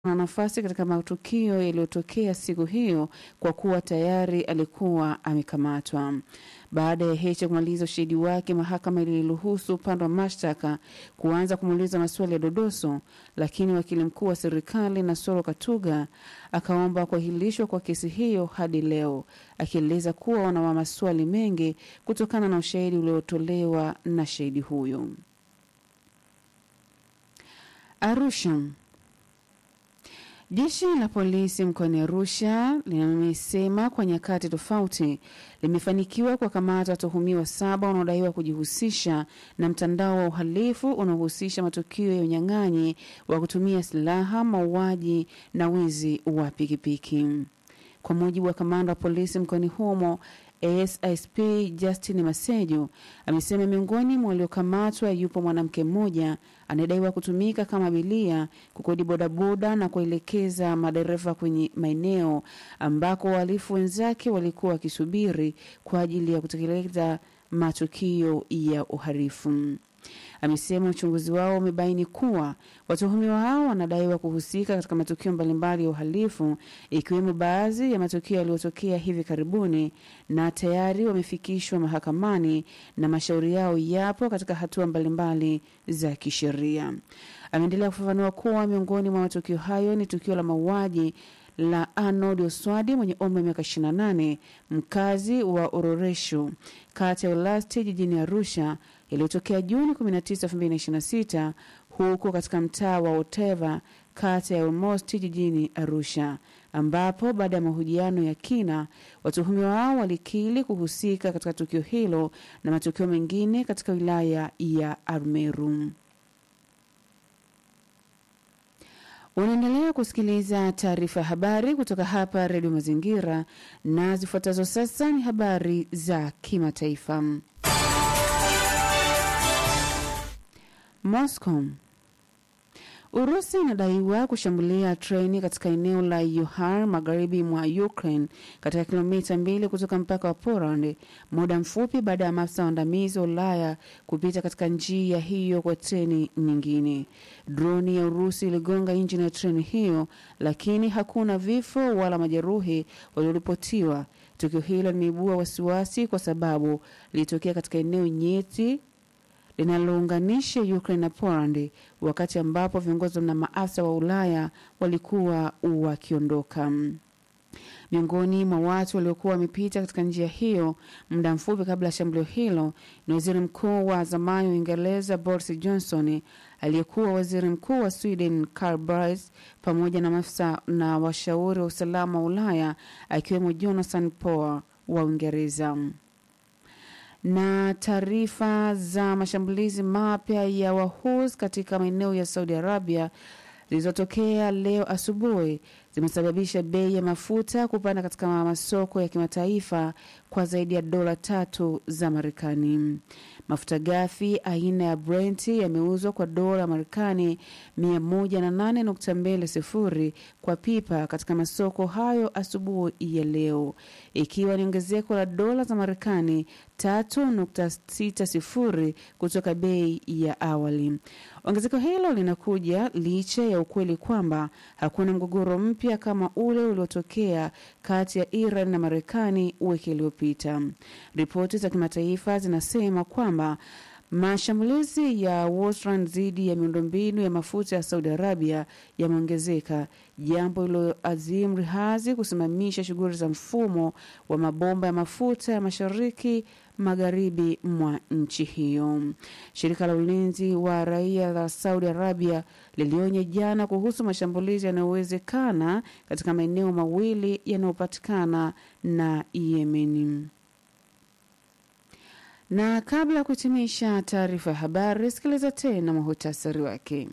na nafasi katika matukio yaliyotokea siku hiyo kwa kuwa tayari alikuwa amekamatwa. Baada ya Heche kumaliza ushahidi wake, mahakama iliruhusu upande wa mashtaka kuanza kumuuliza maswali ya dodoso, lakini wakili mkuu wa serikali Nasoro Katuga akaomba kuahirishwa kwa kesi hiyo hadi leo, akieleza kuwa wana maswali mengi kutokana na ushahidi uliotolewa na shahidi huyo. Arusha. Jeshi la polisi mkoani Arusha limesema kwa nyakati tofauti limefanikiwa kuwakamata watuhumiwa saba wanaodaiwa kujihusisha na mtandao wa uhalifu unaohusisha matukio ya unyang'anyi wa kutumia silaha, mauaji na wizi wa pikipiki. Kwa mujibu wa kamanda wa polisi mkoani humo ASISP Justin Masejo amesema miongoni mwa waliokamatwa yupo mwanamke mmoja anayedaiwa kutumika kama abilia kukodi bodaboda na kuelekeza madereva kwenye maeneo ambako wahalifu wenzake walikuwa wakisubiri kwa ajili ya kutekeleza matukio ya uhalifu. Amesema uchunguzi wao umebaini kuwa watuhumiwa hao wanadaiwa kuhusika katika matukio mbalimbali ya uhalifu ikiwemo baadhi ya matukio yaliyotokea hivi karibuni na tayari wamefikishwa mahakamani na mashauri yao yapo katika hatua mbalimbali za kisheria. Ameendelea kufafanua kuwa miongoni mwa matukio hayo ni tukio la mauaji la Arnold Oswadi mwenye umri wa miaka 28 mkazi wa Ororesho kata ya Ulasti jijini Arusha yaliyotokea Juni 19, 2026 huko katika mtaa wa Oteva kata ya Olmosti jijini Arusha, ambapo baada ya mahojiano ya kina watuhumiwa wao walikiri kuhusika katika tukio hilo na matukio mengine katika wilaya ya Arumeru. Unaendelea kusikiliza taarifa ya habari kutoka hapa Redio Mazingira, na zifuatazo sasa ni habari za kimataifa. Moscow. Urusi inadaiwa kushambulia treni katika eneo la Yuhar magharibi mwa Ukraine katika kilomita mbili kutoka mpaka wa Poland, muda mfupi baada ya maafisa waandamizi wa Ulaya kupita katika njia hiyo kwa treni nyingine. Droni ya Urusi iligonga injini ya treni hiyo, lakini hakuna vifo wala majeruhi walioripotiwa. Tukio hilo limeibua wasiwasi kwa sababu lilitokea katika eneo nyeti linalounganisha Ukraine na Poland wakati ambapo viongozi na maafisa wa Ulaya walikuwa wakiondoka. Miongoni mwa watu waliokuwa wamepita katika njia hiyo muda mfupi kabla ya shambulio hilo ni waziri mkuu wa zamani wa Uingereza Boris Johnson, aliyekuwa waziri mkuu wa Sweden Karl Bildt, pamoja na maafisa na washauri wa usalama wa Ulaya akiwemo Jonathan Power wa Uingereza na taarifa za mashambulizi mapya ya Wahus katika maeneo ya Saudi Arabia zilizotokea leo asubuhi zimesababisha bei ya mafuta kupanda katika masoko ya kimataifa kwa zaidi ya dola tatu za Marekani. Mafuta ghafi aina ya Brent yameuzwa kwa dola Marekani 108.20 kwa pipa katika masoko hayo asubuhi ya leo, ikiwa ni ongezeko la dola za Marekani 3.60 kutoka bei ya awali. Ongezeko hilo linakuja licha ya ukweli kwamba hakuna mgogoro mpya kama ule uliotokea kati ya Iran na Marekani wiki iliyopita. Ripoti za kimataifa zinasema kwamba mashambulizi ya Western dhidi ya miundombinu ya mafuta ya Saudi Arabia yameongezeka, jambo liloazimu Rihazi kusimamisha shughuli za mfumo wa mabomba ya mafuta ya mashariki magharibi mwa nchi hiyo. Shirika la ulinzi wa raia la Saudi Arabia lilionya jana kuhusu mashambulizi yanayowezekana katika maeneo mawili yanayopatikana na Yemen. Na kabla ya kuhitimisha taarifa ya habari, sikiliza tena muhutasari wake.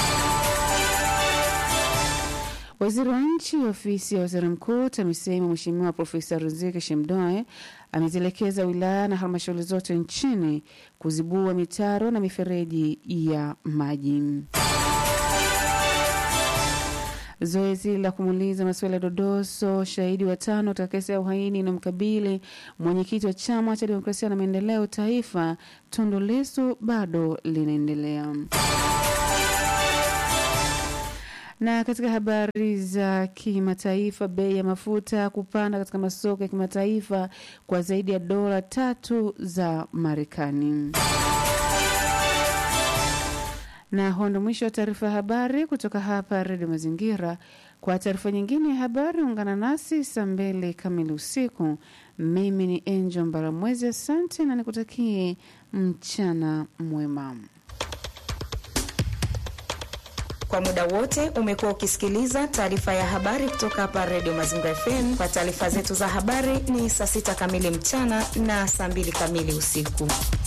Waziri wa nchi ofisi ya waziri mkuu TAMISEMI Mheshimiwa Profesa Riziki Shemdoe amezielekeza wilaya na halmashauri zote nchini kuzibua mitaro na mifereji ya maji. Zoezi la kumuuliza masuala ya dodoso shahidi watano katika kesi ya uhaini na mkabili mwenyekiti wa chama cha demokrasia na maendeleo taifa Tundu Lissu bado linaendelea. Na katika habari za kimataifa, bei ya mafuta kupanda katika masoko ya kimataifa kwa zaidi ya dola tatu za Marekani. Na huo ndo mwisho wa taarifa ya habari kutoka hapa Redio Mazingira. Kwa taarifa nyingine ya habari, ungana nasi saa mbili kamili usiku. Mimi ni Angel Mbaramwezi, asante na nikutakie mchana mwema. Kwa muda wote umekuwa ukisikiliza taarifa ya habari kutoka hapa Redio Mazingira FM. Kwa taarifa zetu za habari ni saa sita kamili mchana na saa mbili kamili usiku.